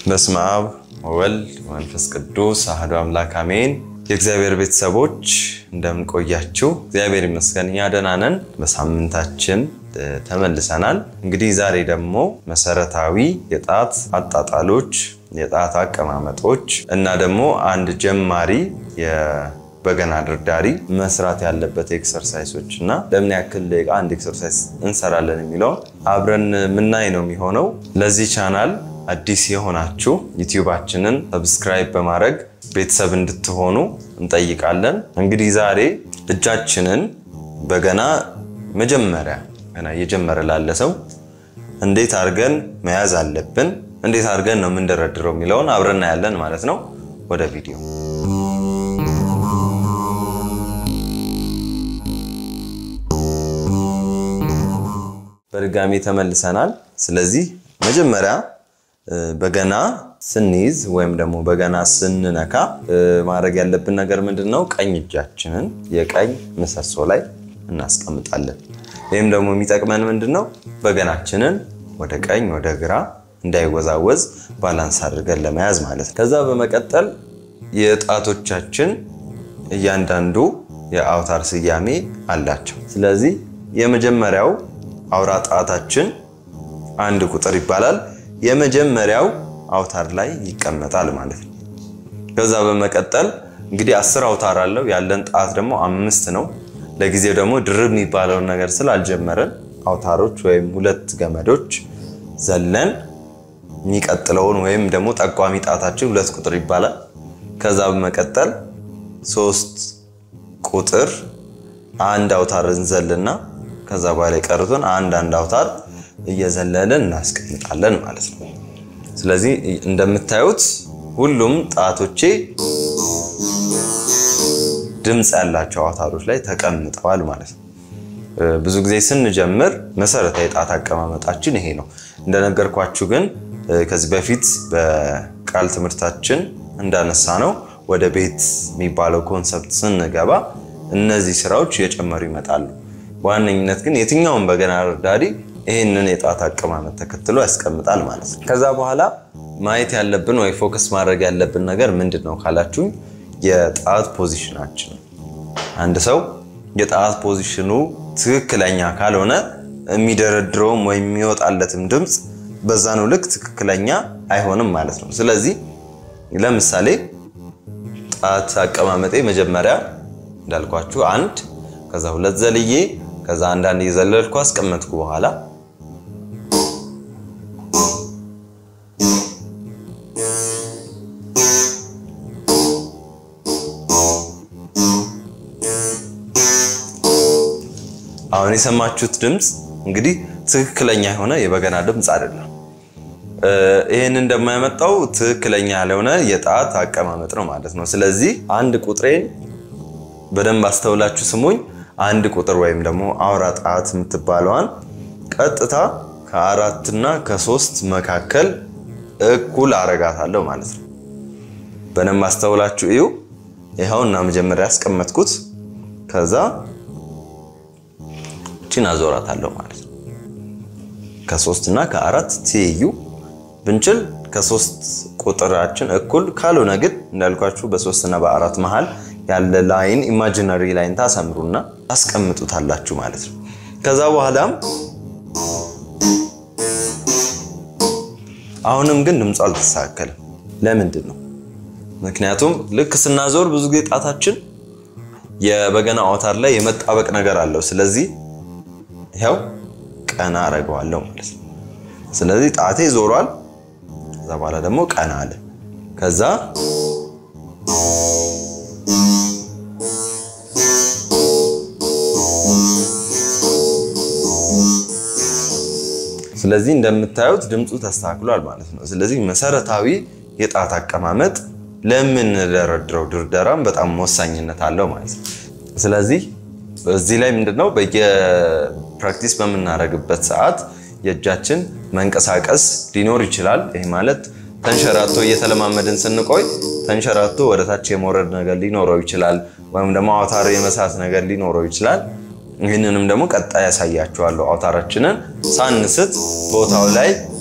በስመ አብ ወወልድ ወመንፈስ ቅዱስ አሐዱ አምላክ አሜን። የእግዚአብሔር ቤተሰቦች እንደምን ቆያችሁ? እግዚአብሔር ይመስገን እኛ ደህና ነን። በሳምንታችን ተመልሰናል። እንግዲህ ዛሬ ደግሞ መሰረታዊ የጣት አጣጣሎች፣ የጣት አቀማመጦች እና ደግሞ አንድ ጀማሪ በገና ድርዳሪ መስራት ያለበት ኤክሰርሳይሶች እና ለምን ያክል ደቂቃ አንድ ኤክሰርሳይዝ እንሰራለን የሚለውን አብረን ምናይ ነው የሚሆነው። ለዚህ ቻናል አዲስ የሆናችሁ ዩቲዩባችንን ሰብስክራይብ በማድረግ ቤተሰብ እንድትሆኑ እንጠይቃለን። እንግዲህ ዛሬ እጃችንን በገና መጀመሪያ ገና እየጀመረ ላለ ሰው እንዴት አድርገን መያዝ አለብን፣ እንዴት አድርገን ነው የምንደረድረው የሚለውን አብረን እናያለን ማለት ነው። ወደ ቪዲዮ በድጋሚ ተመልሰናል። ስለዚህ መጀመሪያ በገና ስንይዝ ወይም ደግሞ በገና ስንነካ ማድረግ ያለብን ነገር ምንድን ነው? ቀኝ እጃችንን የቀኝ ምሰሶ ላይ እናስቀምጣለን። ይህም ደግሞ የሚጠቅመን ምንድን ነው? በገናችንን ወደ ቀኝ ወደ ግራ እንዳይወዛወዝ ባላንስ አድርገን ለመያዝ ማለት ነው። ከዛ በመቀጠል የጣቶቻችን እያንዳንዱ የአውታር ስያሜ አላቸው። ስለዚህ የመጀመሪያው አውራ ጣታችን አንድ ቁጥር ይባላል። የመጀመሪያው አውታር ላይ ይቀመጣል ማለት ነው። ከዛ በመቀጠል እንግዲህ አስር አውታር አለው ያለን ጣት ደግሞ አምስት ነው። ለጊዜው ደግሞ ድርብ የሚባለውን ነገር ስላልጀመረን አውታሮች ወይም ሁለት ገመዶች ዘለን የሚቀጥለውን ወይም ደግሞ ጠቋሚ ጣታችን ሁለት ቁጥር ይባላል። ከዛ በመቀጠል ሶስት ቁጥር አንድ አውታር እንዘልና ከዛ በኋላ የቀሩትን አንድ አንድ አውታር እየዘለልን እናስቀምጣለን ማለት ነው። ስለዚህ እንደምታዩት ሁሉም ጣቶቼ ድምፅ ያላቸው አውታሮች ላይ ተቀምጠዋል ማለት ነው። ብዙ ጊዜ ስንጀምር መሰረታዊ ጣት አቀማመጣችን ይሄ ነው። እንደነገርኳችሁ ግን ከዚህ በፊት በቃል ትምህርታችን እንዳነሳ ነው ወደ ቤት የሚባለው ኮንሰፕት ስንገባ እነዚህ ስራዎች እየጨመሩ ይመጣሉ። በዋነኝነት ግን የትኛውን በገና ደርዳሪ ይህንን የጣት አቀማመጥ ተከትሎ ያስቀምጣል ማለት ነው። ከዛ በኋላ ማየት ያለብን ወይ ፎከስ ማድረግ ያለብን ነገር ምንድን ነው ካላችሁኝ፣ የጣት ፖዚሽናችን። አንድ ሰው የጣት ፖዚሽኑ ትክክለኛ ካልሆነ የሚደረድረውም ወይም የሚወጣለትም ድምፅ በዛኑ ልክ ትክክለኛ አይሆንም ማለት ነው። ስለዚህ ለምሳሌ ጣት አቀማመጤ መጀመሪያ እንዳልኳችሁ አንድ ከዛ ሁለት ዘልዬ ከዛ አንዳንድ እየዘለልኩ አስቀመጥኩ በኋላ አሁን የሰማችሁት ድምፅ እንግዲህ ትክክለኛ የሆነ የበገና ድምፅ አይደለም። ይህን እንደማያመጣው ትክክለኛ ያልሆነ የጣት አቀማመጥ ነው ማለት ነው። ስለዚህ አንድ ቁጥሬን በደንብ አስተውላችሁ ስሙኝ። አንድ ቁጥር ወይም ደግሞ አውራ ጣት የምትባለዋን ቀጥታ ከአራትና ከሶስት መካከል እኩል አረጋታለሁ ማለት ነው። በደንብ አስተውላችሁ እዩ። ይኸውና መጀመሪያ ያስቀመጥኩት ከዛ እቺን አዞራታለሁ ማለት ነው። ከሶስት እና ከአራት ትይዩ ብንችል ከሶስት ቁጥራችን እኩል ካልሆነ ግን እንዳልኳችሁ በሶስት እና በአራት መሃል ያለ ላይን ኢማጂነሪ ላይን ታሰምሩና ታስቀምጡታላችሁ ማለት ነው። ከዛ በኋላም አሁንም ግን ድምፁ አልተስተካከልም። ለምንድን ነው? ምክንያቱም ልክ ስናዞር ብዙ ጊዜ ጣታችን የበገና አውታር ላይ የመጣበቅ ነገር አለው። ስለዚህ ይኸው ቀና አረገዋለሁ ማለት ነው። ስለዚህ ጣቴ ዞሯል። ከዛ በኋላ ደግሞ ቀና አለ። ከዛ ስለዚህ እንደምታዩት ድምፁ ተስተካክሏል ማለት ነው። ስለዚህ መሰረታዊ የጣት አቀማመጥ ለምንደረድረው ድርደራም በጣም ወሳኝነት አለው ማለት ነው። ስለዚህ እዚህ ላይ ምንድነው በየፕራክቲስ በምናደርግበት ሰዓት የእጃችን መንቀሳቀስ ሊኖር ይችላል። ይህ ማለት ተንሸራቶ እየተለማመድን ስንቆይ ተንሸራቶ ወደታች የመውረድ ነገር ሊኖረው ይችላል፣ ወይም ደግሞ አውታር የመሳት ነገር ሊኖረው ይችላል። ይህንንም ደግሞ ቀጣይ ያሳያችኋለሁ። አውታራችንን ሳንስት ቦታው ላይ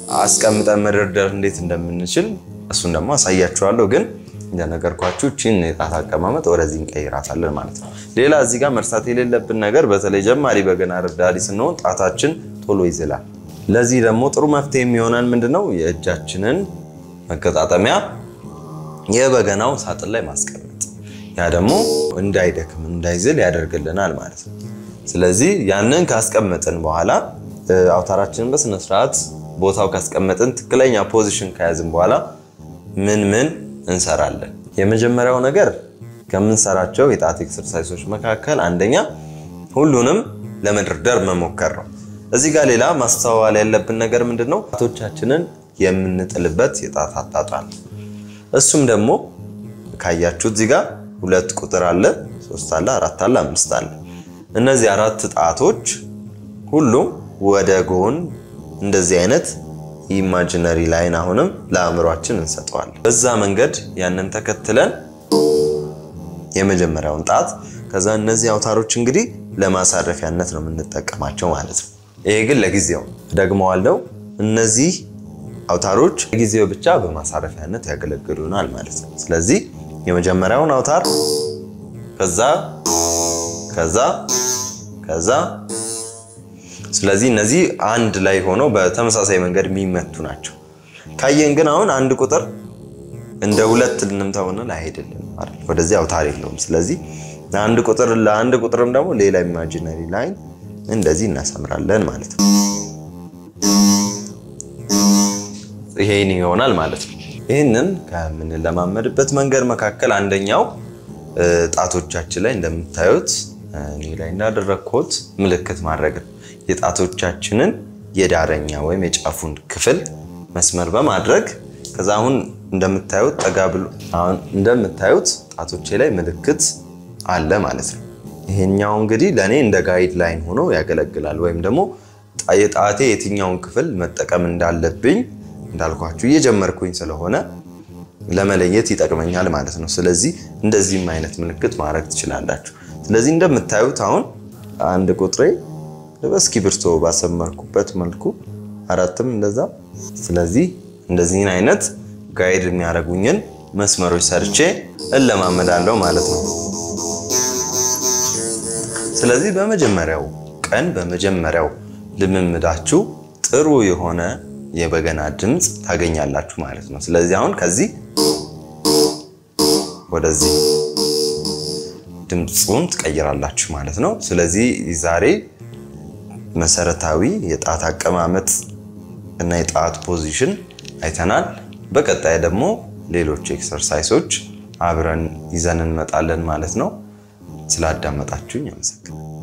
አስቀምጠን መደርደር እንዴት እንደምንችል እሱን ደግሞ አሳያችኋለሁ። ግን እንደነገርኳችሁ ቺን የጣት አቀማመጥ ወደዚህ እንቀይራታለን ማለት ነው። ሌላ እዚህ ጋር መርሳት የሌለብን ነገር በተለይ ጀማሪ በገና ረዳዲ ስንሆን ጣታችን ቶሎ ይዝላል። ለዚህ ደግሞ ጥሩ መፍትሄ የሚሆነን ምንድነው የእጃችንን መገጣጠሚያ የበገናው ሳጥን ላይ ማስቀመጥ ያ ደግሞ እንዳይደክም እንዳይዝል ያደርግልናል ማለት ነው። ስለዚህ ያንን ካስቀመጥን በኋላ አውታራችንን በስነ ስርዓት ቦታው ካስቀመጥን ትክክለኛ ፖዚሽን ከያዝን በኋላ ምን ምን እንሰራለን? የመጀመሪያው ነገር ከምንሰራቸው የጣት ኤክሰርሳይሶች መካከል አንደኛ ሁሉንም ለመደርደር መሞከር ነው። እዚህ ጋር ሌላ ማስተዋል ያለብን ነገር ምንድን ነው? ጣቶቻችንን የምንጥልበት የጣት አጣጣል እሱም ደግሞ ካያችሁት እዚህ ጋር ሁለት ቁጥር አለ፣ ሶስት አለ፣ አራት አለ፣ አምስት አለ። እነዚህ አራት ጣቶች ሁሉም ወደ ጎን እንደዚህ አይነት ኢማጂነሪ ላይን አሁንም ለአእምሯችን እንሰጠዋለን። በዛ መንገድ ያንን ተከትለን የመጀመሪያውን ጣት ከዛ እነዚህ አውታሮች እንግዲህ ለማሳረፊያነት ነው የምንጠቀማቸው ማለት ነው። ይሄ ግን ለጊዜው ደግመዋለው። እነዚህ አውታሮች ለጊዜው ብቻ በማሳረፊያነት ያገለግሉናል ማለት ነው። ስለዚህ የመጀመሪያውን አውታር ከዛ ከዛ ከዛ ስለዚህ እነዚህ አንድ ላይ ሆነው በተመሳሳይ መንገድ የሚመቱ ናቸው። ካየን ግን አሁን አንድ ቁጥር እንደ ሁለት ልንምታው ብንል አይሄድልንም አይደል? ወደዚህ አውታር የለውም። ስለዚህ ለአንድ ቁጥር ለአንድ ቁጥርም ደግሞ ሌላ ኢማጂነሪ ላይን እንደዚህ እናሰምራለን ማለት ነው። ይሄን ይሆናል ማለት ነው። ይህንን ከምንለማመድበት መንገድ መካከል አንደኛው ጣቶቻችን ላይ እንደምታዩት እኔ ላይ እንዳደረግኩት ምልክት ማድረግ ነው። የጣቶቻችንን የዳረኛ ወይም የጫፉን ክፍል መስመር በማድረግ ከዛ አሁን እንደምታዩት ጠጋ ብሎ አሁን እንደምታዩት ጣቶቼ ላይ ምልክት አለ ማለት ነው። ይሄኛው እንግዲህ ለእኔ እንደ ጋይድ ላይን ሆኖ ያገለግላል። ወይም ደግሞ የጣቴ የትኛውን ክፍል መጠቀም እንዳለብኝ እንዳልኳችሁ እየጀመርኩኝ ስለሆነ ለመለየት ይጠቅመኛል ማለት ነው። ስለዚህ እንደዚህም አይነት ምልክት ማድረግ ትችላላችሁ። ስለዚህ እንደምታዩት አሁን አንድ ቁጥሬ በእስክሪብቶ ባሰመርኩበት መልኩ አራትም እንደዛ። ስለዚህ እንደዚህን አይነት ጋይድ የሚያደርጉኝን መስመሮች ሰርቼ እለማመዳለሁ ማለት ነው። ስለዚህ በመጀመሪያው ቀን በመጀመሪያው ልምምዳችሁ ጥሩ የሆነ የበገና ድምፅ ታገኛላችሁ ማለት ነው። ስለዚህ አሁን ከዚህ ወደዚህ ድምፁን ትቀይራላችሁ ማለት ነው። ስለዚህ ዛሬ መሰረታዊ የጣት አቀማመጥ እና የጣት ፖዚሽን አይተናል። በቀጣይ ደግሞ ሌሎች ኤክሰርሳይሶች አብረን ይዘን እንመጣለን ማለት ነው። ስላዳመጣችሁኝ አመሰግናለሁ።